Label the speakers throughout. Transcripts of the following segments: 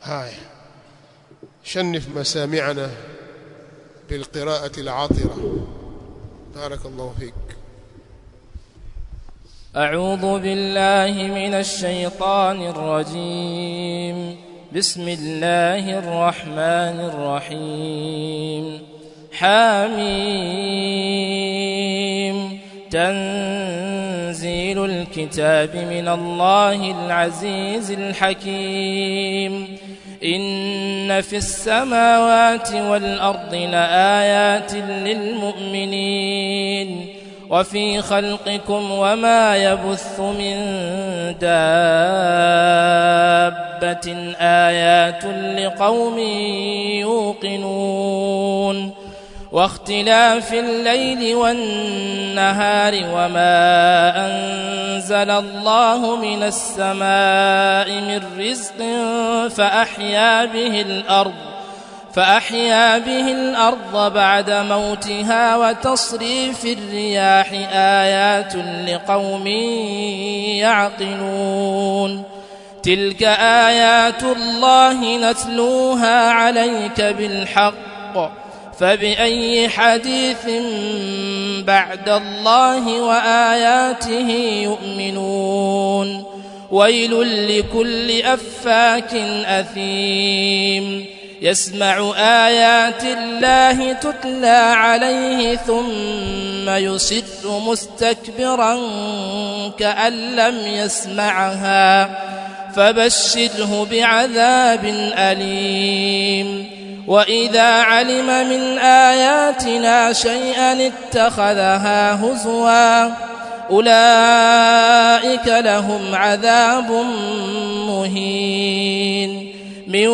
Speaker 1: هاي شنف مسامعنا بالقراءة العاطرة بارك الله فيك
Speaker 2: أعوذ بالله من الشيطان الرجيم بسم الله الرحمن الرحيم حميم تنزيل الكتاب من الله العزيز الحكيم إن في السماوات والأرض لآيات للمؤمنين وفي خلقكم وما يبث من دابة آيات لقوم يوقنون واختلاف الليل والنهار وما أنزل الله من السماء من رزق فأحيا به الأرض فأحيا به الأرض بعد موتها وتصريف الرياح آيات لقوم يعقلون تلك آيات الله نتلوها عليك بالحق فبأي حديث بعد الله وآياته يؤمنون ويل لكل أفاك أثيم يسمع آيات الله تتلى عليه ثم يصر مستكبرا كأن لم يسمعها فبشره بعذاب أليم وإذا علم من آياتنا شيئا اتخذها هزوا أولئك لهم عذاب مهين من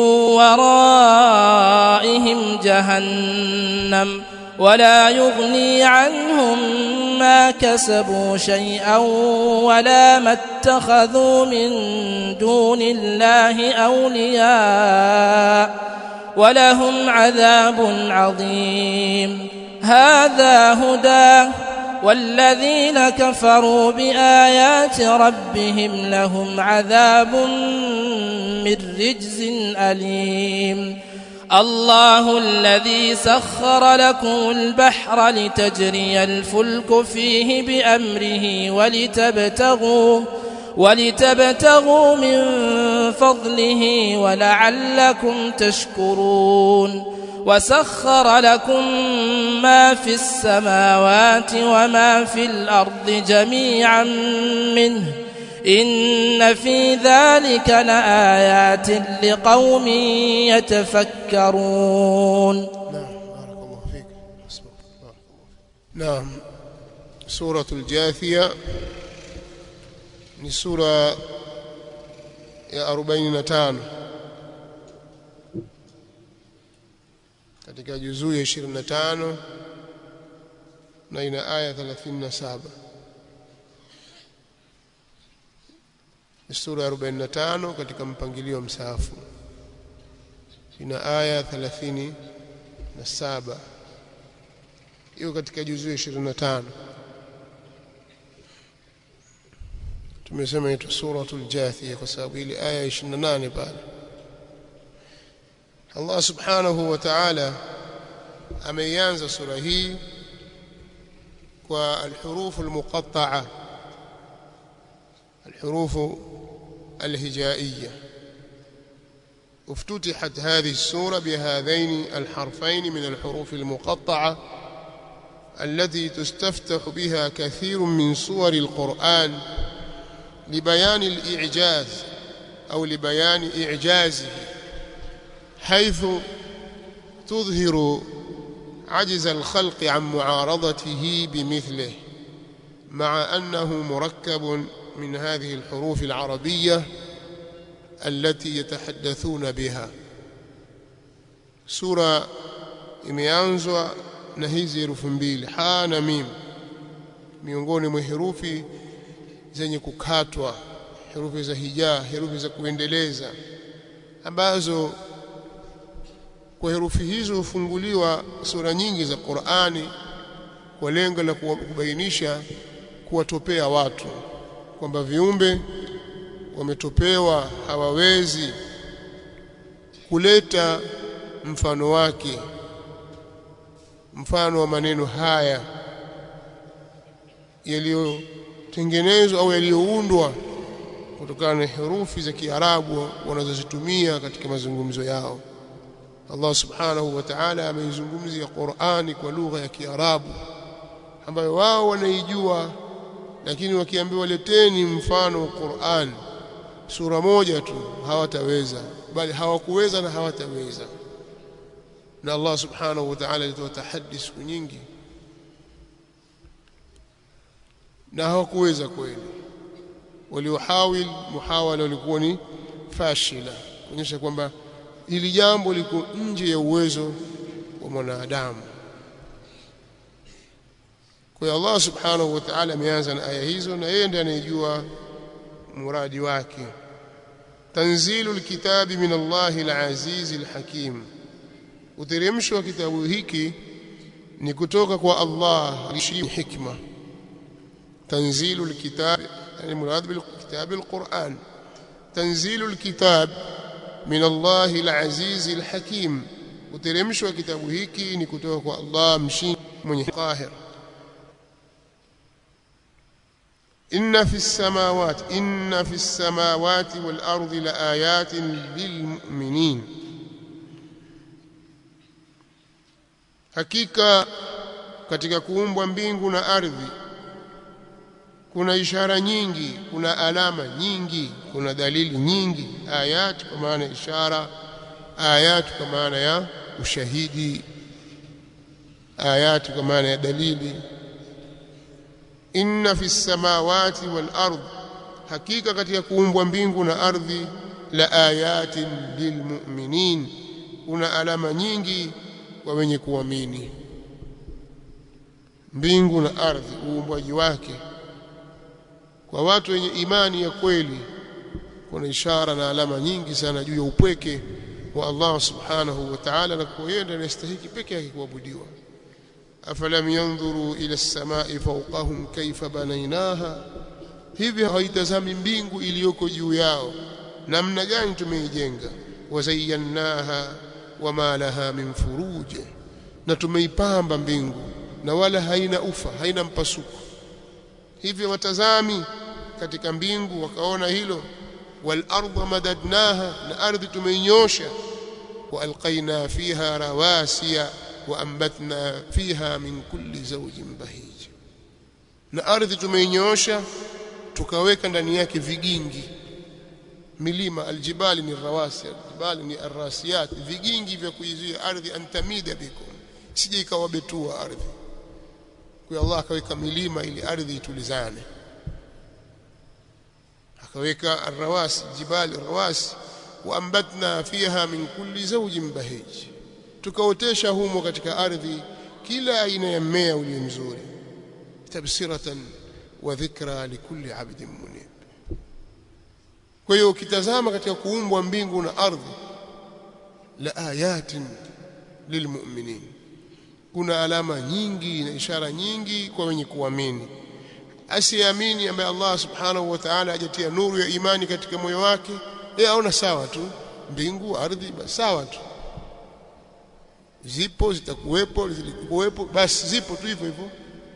Speaker 2: ورائهم جهنم ولا يغني عنهم ما كسبوا شيئا ولا ما اتخذوا من دون الله أولياء ولهم عذاب عظيم هذا هدى والذين كفروا بآيات ربهم لهم عذاب من رجز أليم الله الذي سخر لكم البحر لتجري الفلك فيه بأمره ولتبتغوا ولتبتغوا من فضله ولعلكم تشكرون وسخر لكم ما في السماوات وما في الأرض جميعا منه إن في ذلك لآيات لقوم يتفكرون
Speaker 1: نعم بارك الله فيك حسبك بارك الله فيك نعم سورة الجاثية ni sura ya 45 katika juzuu ya 25 na ina aya 37 ni sura ya 45 katika mpangilio wa msahafu ina aya 37 hiyo katika juzuu ya 25 tumesema inaitwa suratul jathia kwa sababu ile aya 28 pale Allah subhanahu wa ta'ala ameianza sura hii kwa alhuruf almuqatta'a الحروف الهجائية افتتحت هذه السورة بهذين الحرفين من الحروف المقطعة التي تستفتح بها كثير من صور القرآن لبيان الإعجاز أو لبيان إعجازه حيث تظهر عجز الخلق عن معارضته بمثله مع أنه مركب من هذه الحروف العربية التي يتحدثون بها سورة imeanzwa na hizi herufi mbili ha na mim miongoni mwa herufi zenye kukatwa herufi za hijaa herufi za kuendeleza ambazo kwa herufi hizo hufunguliwa sura nyingi za Qur'ani kwa lengo la kubainisha kuwatopea watu kwamba viumbe wametopewa hawawezi kuleta mfano wake mfano wa maneno haya yaliyotengenezwa au yaliyoundwa kutokana na herufi za Kiarabu wanazozitumia katika mazungumzo yao Allah subhanahu wa ta'ala ameizungumzia Qur'ani kwa lugha ya Kiarabu ambayo wao wanaijua lakini wakiambiwa leteni mfano wa Qur'an sura moja tu hawataweza bali hawakuweza na hawataweza na Allah subhanahu wa ta'ala alitoa tahaddi siku nyingi na hawakuweza kweli waliohawil muhawala walikuwa ni fashila kuonyesha kwamba hili jambo liko nje ya uwezo wa mwanadamu kwa hiyo Allah subhanahu wa ta'ala ameanza na aya hizo na yeye ndiye anayejua muradi wake tanzilul kitabi min Allahil azizil hakim uteremsho wa kitabu hiki ni kutoka kwa Allah alishi hikma tanzilul kitab yani murad bil kitab al Qur'an tanzilul kitab min Allahil azizil hakim uteremsho wa kitabu hiki ni kutoka kwa Allah mshindi mwenye qahir إن في السماوات إن في السماوات والأرض لآيات للمؤمنين hakika katika kuumbwa mbingu na ardhi kuna ishara nyingi kuna alama nyingi kuna dalili nyingi ayat kwa maana ishara ayat kwa maana ya ushahidi ayat kwa maana ya dalili inna fi samawati wal ard hakika katika kuumbwa mbingu na ardhi la ayatin lilmu'minin kuna alama nyingi kwa wenye kuamini mbingu na ardhi uumbwaji wake kwa watu wenye imani ya kweli kuna ishara na alama nyingi sana juu ya upweke wa Allah subhanahu wa ta'ala na kuenda anastahili peke yake kuabudiwa afalam yanzuru ila as-samai fawqahum kayfa banaynaha hivi haitazami mbingu iliyoko juu yao namna gani tumeijenga wazayyannaha wama laha min furuj na tumeipamba mbingu na wala haina ufa haina mpasuko hivyo watazami katika mbingu wakaona hilo wal ardha madadnaha na ardhi tumeinyosha wa alqaina fiha rawasiya waambatna fiha min kulli zawjin bahij na ardhi tumeinyoosha tukaweka ndani yake vigingi milima aljibali ni rawasi aljibali ni arrasiyat vigingi vya kuizuia ardhi antamida bikum sije ikawabetua ardhi kwa Allah akaweka milima ili ardhi itulizane akaweka arrawasi jibali rawasi waambatna fiha min kulli zawjin bahij tukaotesha humo katika ardhi kila aina ya mmea ulio mzuri tabsiratan wa dhikra likulli abdin munib kwa hiyo ukitazama katika kuumbwa mbingu na ardhi la ayatin lilmu'minin kuna alama nyingi na ishara nyingi kwa wenye kuamini asiamini ambaye Allah subhanahu wa ta'ala ajatia nuru ya imani katika moyo wake yeye aona sawa tu mbingu ardhi basi sawa tu zipo zitakuwepo zilikuwepo basi zipo tu hivyo hivyo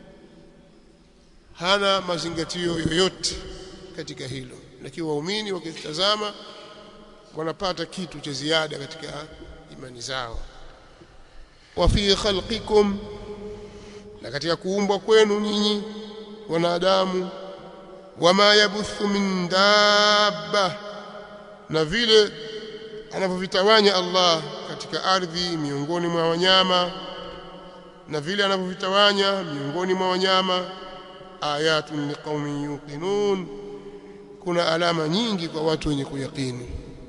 Speaker 1: hana mazingatio yoyote katika hilo lakini waumini wakitazama wanapata kitu cha ziada katika imani zao wa fi khalqikum na katika kuumbwa kwenu nyinyi wanadamu wama yabuthu min dabba na vile anavyovitawanya Allah katika ardhi miongoni mwa wanyama na vile anavyovitawanya miongoni mwa wanyama ayatun liqaumin yuqinun kuna alama nyingi kwa watu wenye kuyakini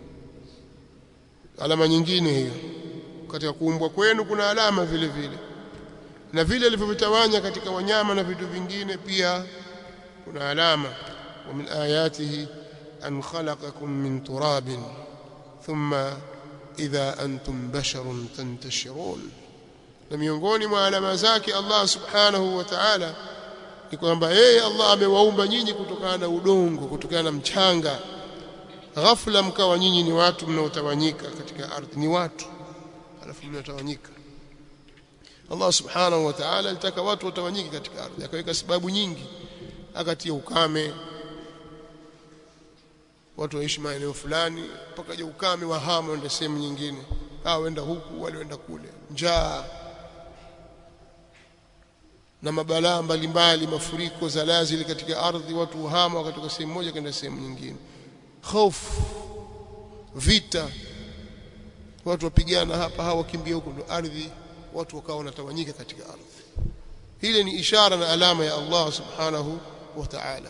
Speaker 1: alama nyingine hiyo katika kuumbwa kwenu kuna alama vile vile na vile alivyovitawanya katika wanyama na vitu vingine pia kuna alama wa min ayatihi an khalaqakum min turabin thumma idha antum basharun tantashirun na miongoni mwa alama zake Allah subhanahu wa ta'ala ni kwamba yeye Allah amewaumba nyinyi kutokana na udongo kutokana na mchanga ghafla mkawa nyinyi ni watu mnaotawanyika katika ardhi ni watu alafu mnatawanyika Allah subhanahu wa ta'ala alitaka watu watawanyike katika ardhi akaweka sababu nyingi akatia ukame watu waishi maeneo fulani mpaka je ukame wahama wenda sehemu nyingine hao wenda huku wale wenda kule njaa na mabalaa mbalimbali mafuriko zalazili katika ardhi watu uhama wakatoka sehemu moja kwenda sehemu nyingine hofu vita watu wapigana hapa hawa wakimbia huko ndo ardhi watu wakawa wanatawanyika katika ardhi hili ni ishara na alama ya Allah subhanahu wa ta'ala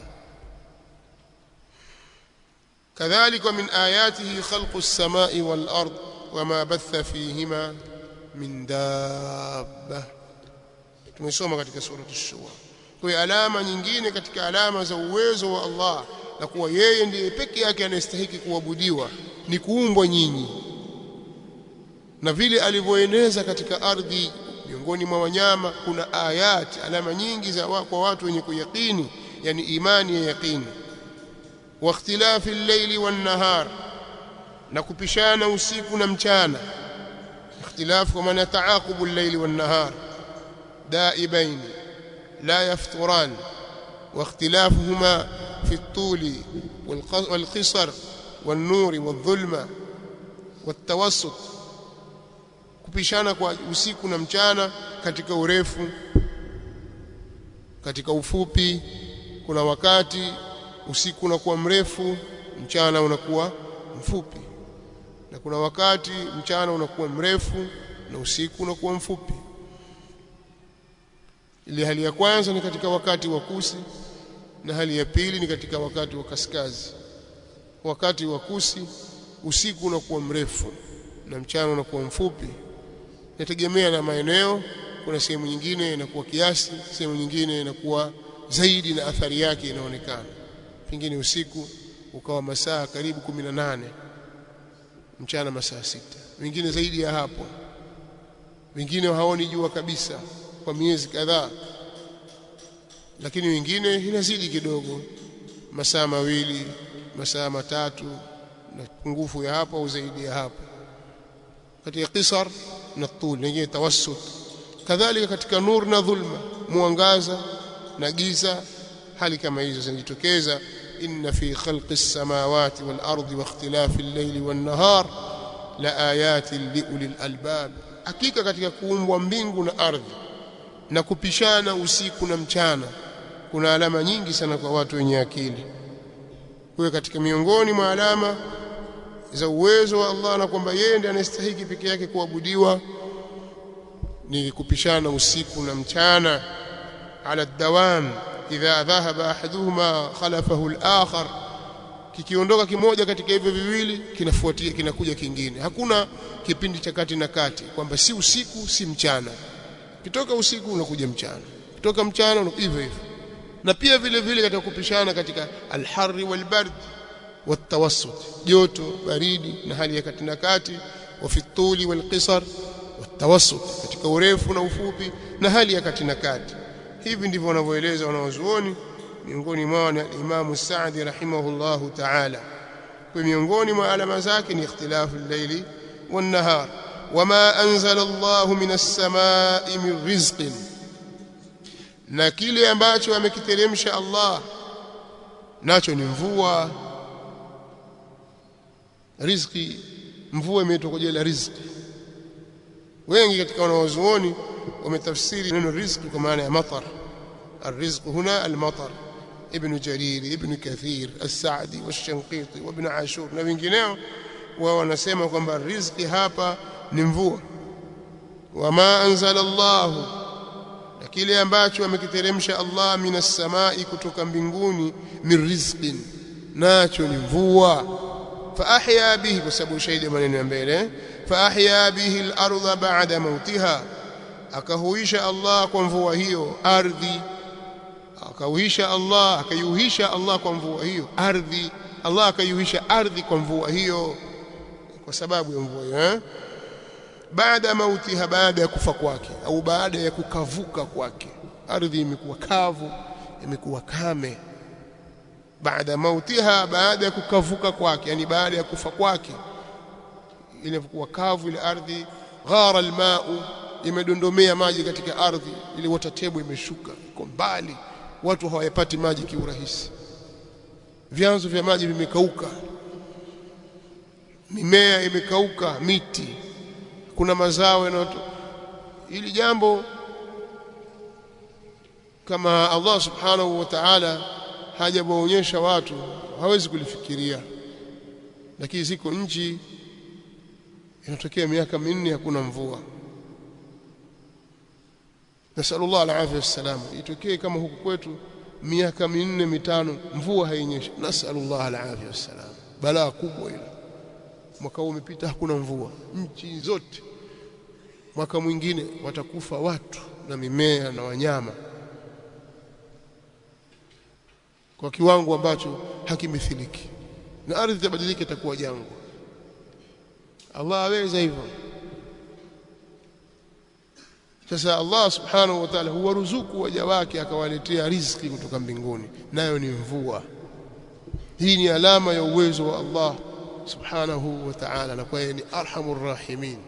Speaker 1: كذلك من آياته خلق السماء والأرض وما بث فيهما من دابة tumesoma katika surati ash-shura kwa alama nyingine katika alama za uwezo wa Allah na kuwa yeye ndiye peke yake anayestahili kuabudiwa ni kuumbwa nyinyi na vile alivyoeneza katika ardhi miongoni mwa wanyama kuna ayati alama nyingi za wa, kwa watu wenye kuyakini yani imani ya yaqini wa ikhtilafi al-layli wan-nahar na kupishana usiku na mchana ikhtilafu kwa maana taaqubu al-layli wan-nahar دائبين لا يفطران واختلافهما في الطول والقصر والنور والظلمة والتوسط kupishana kwa usiku na mchana katika urefu katika ufupi kuna wakati usiku unakuwa mrefu mchana unakuwa mfupi na kuna wakati mchana unakuwa mrefu na usiku unakuwa mfupi ile hali ya kwanza ni katika wakati wa kusi na hali ya pili ni katika wakati wa kaskazi wakati wa kusi usiku unakuwa mrefu na mchana unakuwa mfupi inategemea na maeneo kuna sehemu nyingine inakuwa kiasi sehemu nyingine inakuwa zaidi na athari yake inaonekana pengine usiku ukawa masaa karibu 18 mchana masaa sita wengine zaidi ya hapo wengine haoni jua kabisa kwa miezi kadhaa lakini wengine inazidi kidogo masaa mawili masaa matatu na pungufu ya hapo au zaidi ya hapo katika qisar na tul nyingine tawassut kadhalika katika nur na dhulma mwangaza na giza hali kama hizo zinajitokeza inna fi khalqi as-samawati wal ardi wa ikhtilafi al-layli wan nahar la ayatin li ulil albab hakika katika kuumbwa mbingu na ardhi na kupishana usiku na mchana kuna alama nyingi sana kwa watu wenye akili kwa katika miongoni mwa alama za uwezo wa Allah na kwamba yeye ndiye anastahili peke yake kuabudiwa ni kupishana usiku na mchana ala dawam idha dhahaba ahaduhuma khalafahu al-akhar kikiondoka kimoja katika hivyo viwili kinafuatia kinakuja kingine hakuna kipindi cha kati na kati kwamba si usiku si mchana kitoka usiku unakuja mchana kutoka mchana hivyo hivyo na pia vile vile katika kupishana katika alharri walbard watawassut joto baridi na hali ya kati na kati wa fituli walqisar watawassut katika urefu na ufupi na hali ya kati na kati hivi ndivyo wanavyoeleza wanawazuoni miongoni mwao ni Imam Saadi rahimahullahu ta'ala kwa miongoni mwa alama zake ni ikhtilafu al-layli wan-nahar wama anzala Allahu minas samai min rizqin na kile ambacho amekiteremsha Allah nacho ni mvua riziki mvua imeitwa kwa jina la riziki wengi katika wanawazuoni wametafsiri neno riziki kwa maana ya matar الرزق هنا المطر ابن جرير ابن كثير السعدي والشنقيطي وابن عاشور na wengineo wao wanasema kwamba riziki hapa ni mvua wama anzala Allah na kile ambacho amekiteremsha Allah minas samai kutoka mbinguni min rizqin nacho ni mvua fa ahya bihi kwa sababu shahidi maneno ya mbele fa ahya bihi al-ardha ba'da mautiha akahuisha Allah kwa mvua hiyo ardhi akauhisha Allah akayuhisha Allah kwa mvua hiyo ardhi Allah akayuhisha ardhi kwa mvua hiyo kwa sababu ya mvua hiyo eh baada mautiha baada ya kufa kwake au baada ya kukavuka kwake ardhi imekuwa kavu imekuwa kame baada mautiha baada ya kukavuka kwake yani baada ya kufa kwake ile kuwa kavu ile ardhi ghara almau imedondomea maji katika ardhi ile water table imeshuka iko mbali watu hawayapati maji kiurahisi vyanzo vya maji vimekauka mimea imekauka miti kuna mazao yanayoto ili jambo kama Allah subhanahu wa ta'ala hajawaonyesha watu hawezi kulifikiria lakini ziko nchi inatokea miaka minne hakuna mvua nasallallahu alaihi wasallam itokee kama huku kwetu miaka minne mitano mvua hainyeshi nasallallahu alaihi wasallam balaa kubwa ile mwaka huu umepita hakuna mvua nchi zote mwaka mwingine watakufa watu na mimea na wanyama kwa kiwango ambacho hakimithiliki na ardhi itabadilika itakuwa jangwa Allah aweza hivyo sasa Allah subhanahu wa ta'ala huwaruzuku waja wake akawaletea riziki kutoka mbinguni nayo ni mvua hii ni alama ya uwezo wa Allah subhanahu wa ta'ala na kwa ni arhamur rahimin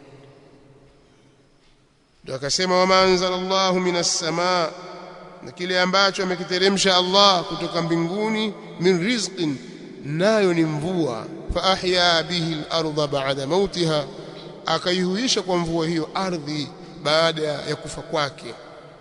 Speaker 1: ndio akasema wama anzalallahu minas samaa na kile ambacho amekiteremsha Allah kutoka mbinguni min rizqin nayo ni mvua fa ahya bihi al-ardha ba'da mautiha akaihuisha kwa mvua hiyo ardhi baada ya kufa kwake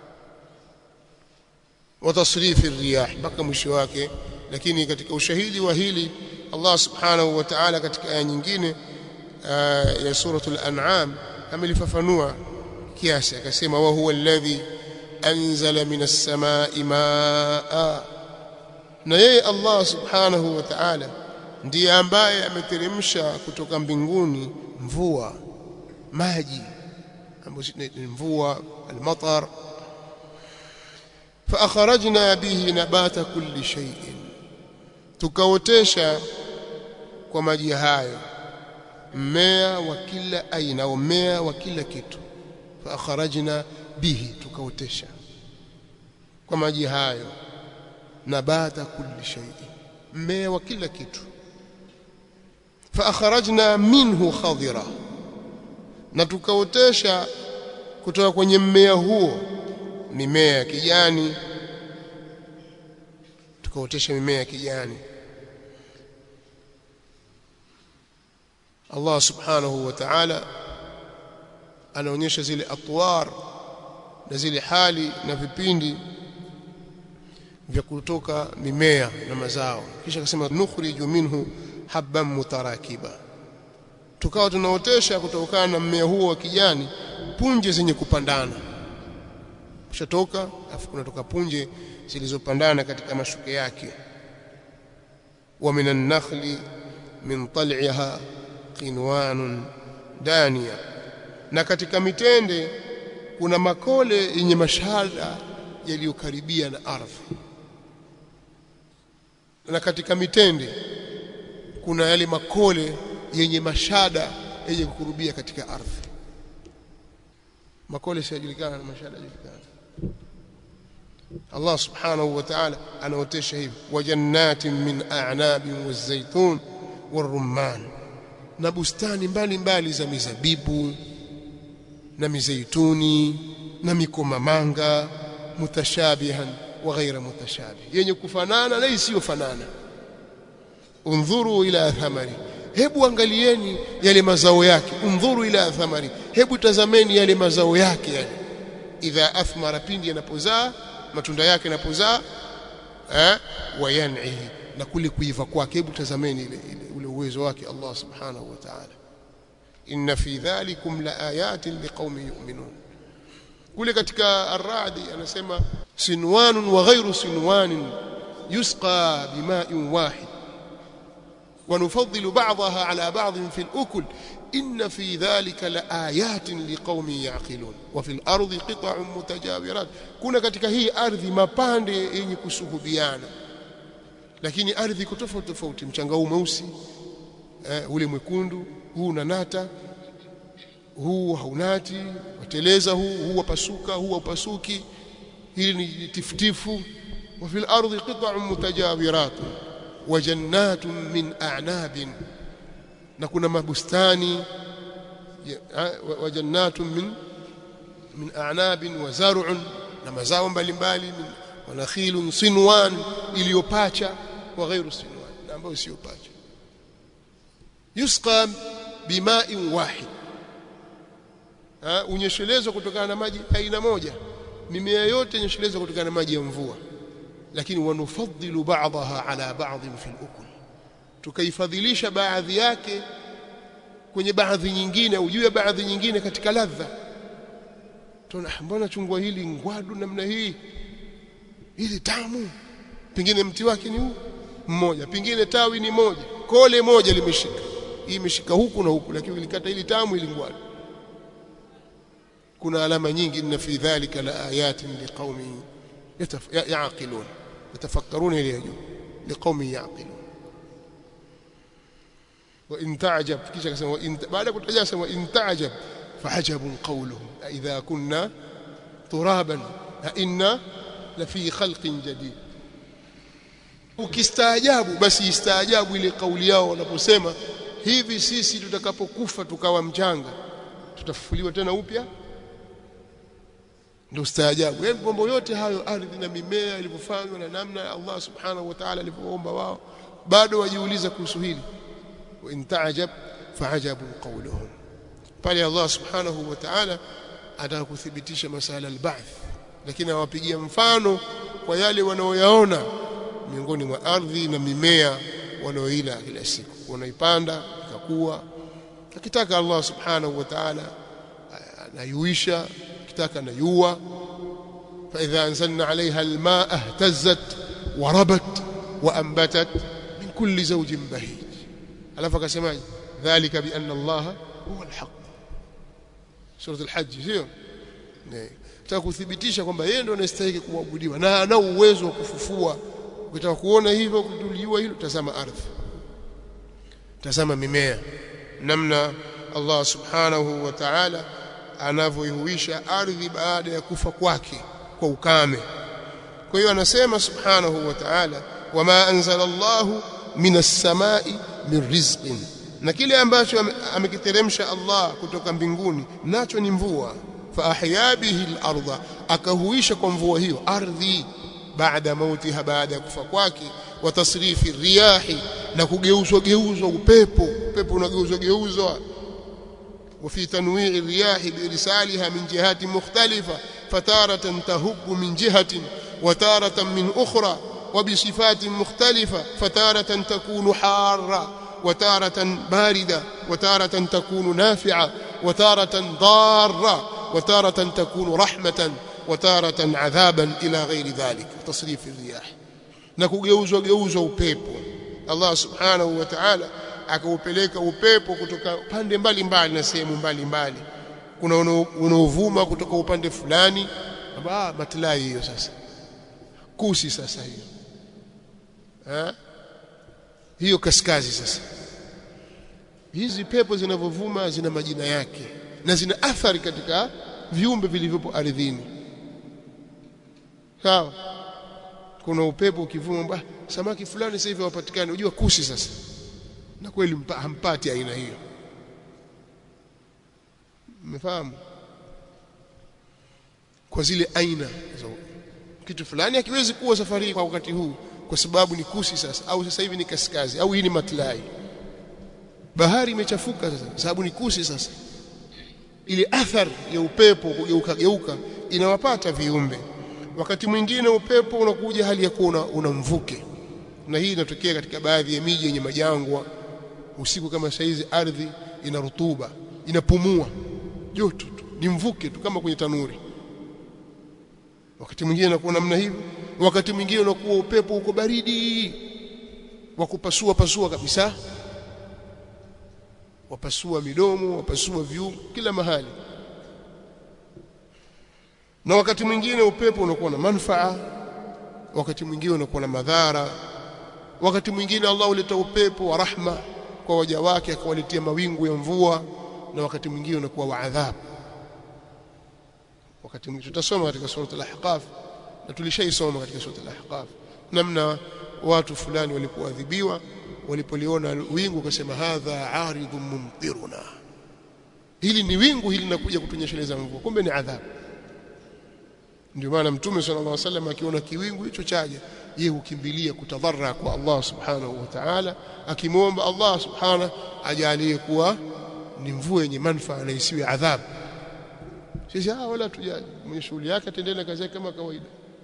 Speaker 1: wa tasrifi riyah mpaka mwisho wake lakini katika ushahidi wa hili Allah subhanahu wa ta'ala katika aya nyingine ya suratul an'am amelifafanua kiasi akasema wa huwa alladhi anzala minas samai maa na yeye Allah subhanahu wa ta'ala ndiye ambaye ameteremsha kutoka mbinguni mvua maji ambayo ni mvua almatar فأخرجنا به نبات كل شيء tukaotesha kwa maji hayo mmea wa kila aina au mmea wa kila kitu faakharajna bihi tukaotesha kwa maji hayo nabata kulli shay mmea wa kila kitu faakharajna minhu khadira na tukaotesha kutoka kwenye mmea huo mimea ya kijani tukaotesha mimea ya kijani Allah subhanahu wa ta'ala anaonyesha zile atwar na zile hali na vipindi vya kutoka mimea na mazao kisha akasema nukhriju minhu habban mutarakiba tukawa tunaotesha kutokana na mmea huo wa kijani punje zenye kupandana kushatoka afu kunatoka punje zilizopandana katika mashuke yake wa minan nakhli min tal'iha qinwanun dania na katika mitende kuna makole yenye mashada yaliyokaribia na ardhi na katika mitende kuna yale makole yenye mashada yenye kukurubia katika ardhi makole siyajulikana na mashada yajulikana Allah subhanahu wa ta'ala anaotesha hivi wa jannatin min a'nabin waz-zaytun war-rumman na bustani mbalimbali za mizabibu na mizeituni na mikomamanga mutashabihan wa ghaira mutashabih yenye kufanana na isiyofanana undhuru ila thamari hebu angalieni yale mazao yake undhuru ila thamari hebu tazameni yale mazao yake yale idha athmara pindi yanapozaa matunda yake yanapozaa eh wa yan'ihi na kule kuiva kwake hebu tazameni ile, ile ule uwezo wake Allah subhanahu wa ta'ala inna fi dhalikum la ayatin liqaumin yu'minun kule katika ar-ra'd anasema sinwanun wa ghayru sinwanin yusqa bima'in wahid ونفضل بعضها على بعض في الأكل إن في ذلك لآيات لقوم يعقلون وفي الأرض قطع متجاورات كنا katika hii ardhi mapande yenye kusuhubiana lakini ardhi iko tofauti tofauti mchanga huu mweusi eh, ule mwekundu huu unanata huu haunati wateleza huu huu wapasuka huu wapasuki hili ni tifutifu wa fil ardi qita'un mutajawirat wa jannatun min a'nabin na kuna mabustani wa jannatun min min a'nabin wa zar'un na mazao mbalimbali wa nakhilun sinwan iliyopacha wa ghairu sinwan na ambayo sio pacha yusqa bima'in wahid unyeshelezwa kutokana na maji aina moja mimea yote inyeshelezwa kutokana na maji ya mvua lakini wanufaddilu ba'daha ala ba'dhin fil ukul tukaifadhilisha baadhi yake kwenye baadhi nyingine au juu ya baadhi nyingine katika ladha tuna mbona chungwa hili ngwadu namna hii hili tamu pengine mti wake ni huu mmoja pengine tawi ni moja kole moja limeshika hii imeshika huku na huku lakini ilikata hili tamu ili ngwadu kuna alama nyingi inna fi dhalika la ayatin liqaumin yaqilun yatafakkaruna ile juu liqaumin yaqilun wa in ta'jab kisha akasema baada kutaja sema in ta'jab fa'ajabun qawluhum idha kunna turaban inna la fi khalqin jadid ukistaajabu basi istaajabu ile kauli yao wanaposema hivi sisi tutakapokufa tukawa mchanga tutafufuliwa tena upya ndio staajabu yaani mambo yote hayo ardhi na mimea ilivyofanywa na namna ya Allah subhanahu wa ta'ala alivyoomba wao bado wajiuliza kuhusu hili wa in ta'jab fa'ajabu qawluhum pale Allah subhanahu wa ta'ala atakuthibitisha masala al-ba'th lakini awapigia mfano kwa yale wanaoyaona miongoni mwa ardhi na mimea wanaoila kila siku wanaipanda ikakua akitaka Allah subhanahu wa ta'ala anayuisha akitaka anayua فإذا أنزلنا عليها الماء اهتزت وربت وأنبتت من كل زوج بهيج ألا فكسماج ذلك بأن الله هو الحق سورة الحج sio nataka kuthibitisha kwamba yeye ndo anastahili kuabudiwa na ana uwezo wa kufufua ukitaka kuona hivyo kutuliwa hilo tazama ardhi tazama mimea namna Allah subhanahu wa ta'ala anavyoihuisha ardhi baada ya kufa kwake kwa ukame kwa hiyo anasema subhanahu wa ta'ala wama anzala Allahu minas samai min rizqin na kile ambacho amekiteremsha Allah kutoka mbinguni nacho ni mvua fa ahya bihi al-ardha akahuisha kwa mvua hiyo ardhi baada mautiha baada ya kufa kwake wa tasrifi riyahi na kugeuzwa geuzwa upepo upepo unageuzwa geuzwa وفي تنويع الرياح بإرسالها من جهات مختلفة فتارة تهب من جهة وتارة من أخرى وبصفات مختلفة فتارة تكون حارة وتارة باردة وتارة تكون نافعة وتارة ضارة وتارة تكون رحمة وتارة عذابا إلى غير ذلك تصريف الرياح نكوجeuzo geuzo upepo Allah subhanahu wa ta'ala akaupeleka upepo kutoka pande mbalimbali na sehemu mbalimbali kuna unaovuma kutoka upande fulani ah matlai hiyo sasa kusi sasa hiyo ha? hiyo kaskazi sasa hizi pepo zinavyovuma zina majina yake na zina athari katika viumbe vilivyopo ardhini sawa kuna upepo ukivuma samaki fulani sasa hivi hawapatikani unajua kusi sasa na kweli hampati aina hiyo mmefahamu kwa zile aina so, kitu fulani hakiwezi kuwa safari kwa wakati huu kwa sababu ni kusi sasa au sasa hivi ni kaskazi au hii ni matlai bahari imechafuka sasa sababu ni kusi sasa ile athari ya upepo kugeuka geuka inawapata viumbe wakati mwingine upepo unakuja hali ya kuwa una mvuke na hii inatokea katika baadhi ya miji yenye majangwa usiku kama saizi ardhi ina rutuba inapumua joto tu ni mvuke tu kama kwenye tanuri wakati mwingine unakuwa namna hivyo wakati mwingine unakuwa upepo uko baridi wa kupasua pasua kabisa wapasua midomo wapasua viungo kila mahali na wakati mwingine upepo unakuwa na manufaa wakati mwingine unakuwa na madhara wakati mwingine Allah huleta upepo wa rahma kwa waja wake akawaletea mawingu ya mvua na wakati mwingine unakuwa wa adhabu wakati mwingine tutasoma katika sura al-ahqaf na tulishaisoma katika sura al-ahqaf namna watu fulani walipoadhibiwa walipoliona wingu wakasema hadha aridhun mumtiruna hili ni wingu hili linakuja kutunyesheleza mvua kumbe ni adhabu ndio maana mtume sallallahu alaihi wasallam akiona kiwingu hicho chaja yeye hukimbilia kutadharra kwa Allah subhanahu wa ta'ala akimwomba Allah subhanahu ajalie kuwa ni mvua yenye manufaa na isiwe adhabu sisi ah wala tujali mwenye shughuli yake atendele kazi yake kama kawaida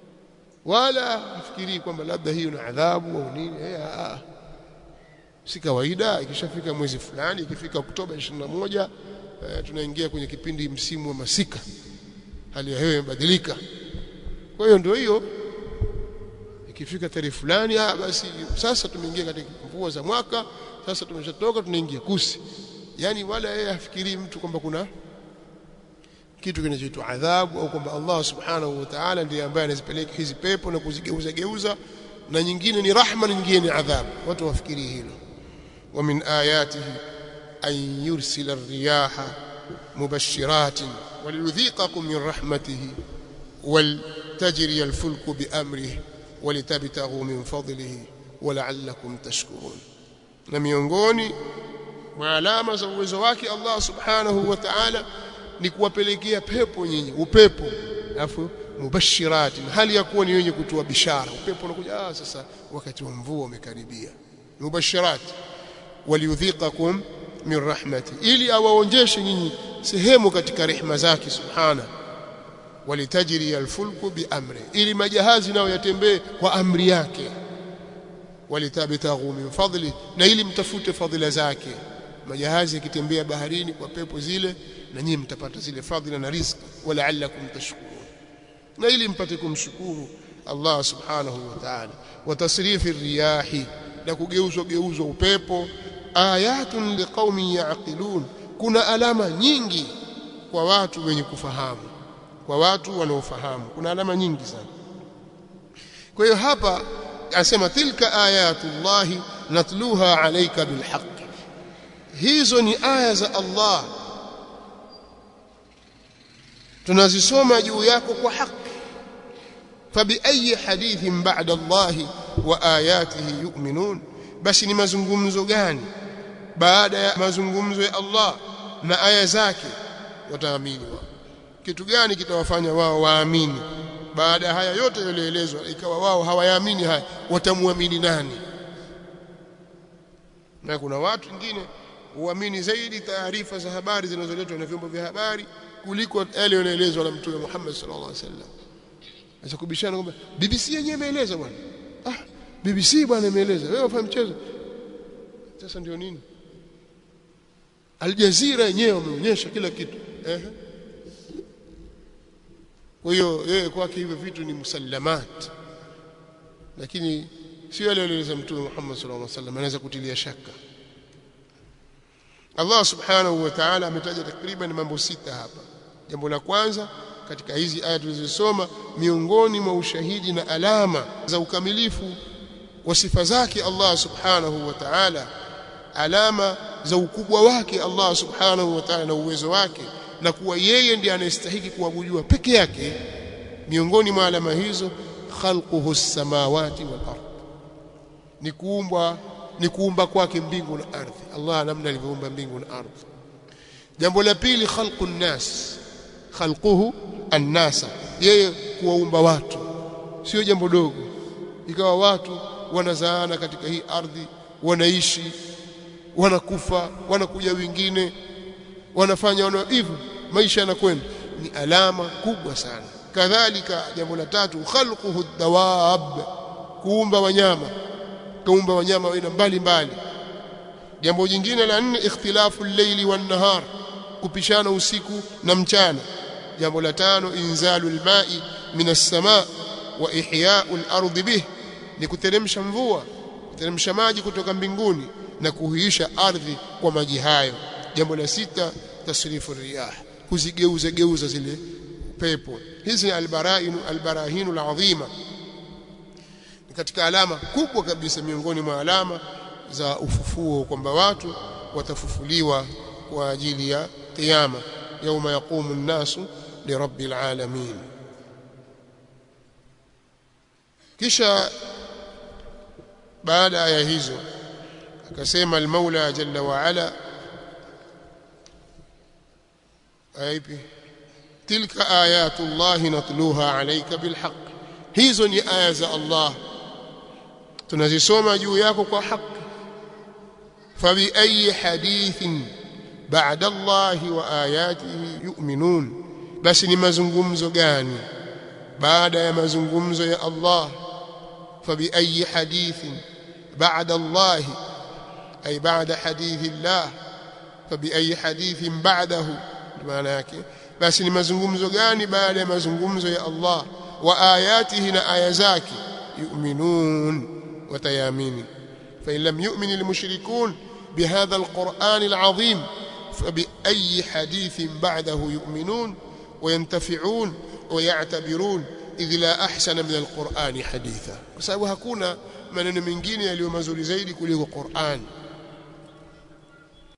Speaker 1: wala afikirii kwamba labda hiyo ni adhabu au nini eh ah si kawaida ikishafika mwezi fulani ikifika Oktoba 21 eh, tunaingia kwenye kipindi msimu wa masika hali ya hewa imebadilika kwa hiyo ndio hiyo ikifika tarehe fulani ah basi sasa tumeingia katika mvua za mwaka sasa tumeshatoka tunaingia kusi yani wala yeye afikirii mtu kwamba kuna kitu kinachoitwa adhabu au kwamba Allah subhanahu wa ta'ala ndiye ambaye anazipeleka hizi pepo na kuzigeuza geuza na nyingine ni rahma na nyingine ni adhabu watu wafikirie hilo wa min ayatihi an yursila ar-riyaha mubashiratin waliyudhiqakum min rahmatihi ولتجري الفلك بأمره ولتبتغوا من فضله ولعلكم تشكرون na miongoni mwa alama za uwezo wake Allah subhanahu wa ta'ala ni kuwapelekea pepo nyinyi upepo alafu mubashirati hali ya kuwa ni wenye kutoa bishara upepo unakuja ah sasa wakati wa mvua umekaribia mubashirati waliyudhiqakum min rahmati ili awaonjeshe nyinyi sehemu katika rehema zake subhana walitajri alfulku biamri ili majahazi nayo yatembee kwa amri yake walitabtaghu min fadli na ili mtafute fadhila zake majahazi yakitembea baharini kwa pepo zile na nyinyi mtapata zile fadhila na riziki walaallakum tashkurun na ili mpate kumshukuru Allah subhanahu wa ta'ala wa tasrifi riyahi na kugeuzwa geuzwa upepo ayatun liqaumin yaqilun kuna alama nyingi kwa watu wenye kufahamu kwa watu wanaofahamu kuna alama nyingi sana kwa hiyo hapa asema tilka ayatullahi natluha alayka bilhaq hizo ni aya za Allah tunazisoma juu yako kwa haki fabiayi hadithin ba'da Allah wa ayatihi yu'minun basi ni mazungumzo gani baada ya mazungumzo ya Allah na aya zake wataamini wao kitu gani kitawafanya wao waamini baada ya haya yote yaliyoelezwa ikawa wao hawayaamini haya watamwamini nani na kuna watu wengine huamini zaidi taarifa za habari zinazoletwa na vyombo vya habari kuliko yale yanayoelezwa na mtume Muhammad sallallahu alaihi wasallam acha kubishana kwamba BBC yenyewe imeeleza bwana ah BBC bwana imeeleza wewe ufahamu mchezo sasa ndio nini Al Jazeera yenyewe wameonyesha kila kitu eh kwa hiyo yeye kwake hivyo vitu ni musallamat lakini sio yale aliyoeleza mtume Muhammad sallallahu alaihi wasallam anaweza kutilia shaka Allah subhanahu wa ta'ala ametaja takriban mambo sita hapa jambo la kwanza katika hizi aya tulizosoma miongoni mwa ushahidi na alama za ukamilifu wa sifa zake Allah subhanahu wa ta'ala alama za ukubwa wake Allah subhanahu wa ta'ala na uwezo wake na kuwa yeye ndiye anayestahili kuabudiwa peke yake miongoni mwa alama hizo khalquhu samawati wal ard ni kuumbwa ni kuumba kwake mbingu na ardhi Allah namna alivyoumba mbingu na ardhi jambo la pili khalqun nas khalquhu annasa yeye kuwaumba watu sio jambo dogo ikawa watu wanazaana katika hii ardhi wanaishi wanakufa wanakuja wengine wanafanya wana hivyo maisha yanakwenda ni alama kubwa sana kadhalika jambo la tatu khalquhu dawab kuumba wanyama kuumba wanyama wa aina mbalimbali jambo jingine la nne ikhtilafu al-layli wan-nahar kupishana usiku na mchana jambo la tano inzalu al-ma'i min as-sama' wa ihya'u al-ardi bih ni kuteremsha mvua kuteremsha maji kutoka mbinguni na kuhuisha ardhi kwa maji hayo jambo la sita tasrifu riyah kuzigeuza geuza zile pepo hizi ni albarainu albarahinu alazima katika alama kubwa kabisa miongoni mwa alama za ufufuo kwamba watu watafufuliwa kwa ajili ya kiyama yauma yaqumu nnasu lirabbil alamin kisha baada ya aya hizo akasema al-Maula jalla wa ala aya ipi tilka ayatu llahi natluha alayka bilhaq hizo ni aya za Allah tunazisoma juu yako kwa haki fabi ayi hadithin ba'da Allah wa ayatihi yu'minun basi ni mazungumzo gani baada ya mazungumzo ya Allah fabi ayi hadithin ba'da Allah ay ba'da hadithi Allah fabi ayi hadithin ba'dahu maana yake basi ni mazungumzo gani baada ya mazungumzo ya Allah wa ayatihi na aya zake yu'minun watayamini fa in lam yu'min almushrikun bihadha alquran alazim فبأي حديث بعده يؤمنون وينتفعون ويعتبرون إذ لا أحسن من القرآن حديثا بسبب hakuna maneno mengine yaliyo mazuri zaidi kuliko Qur'an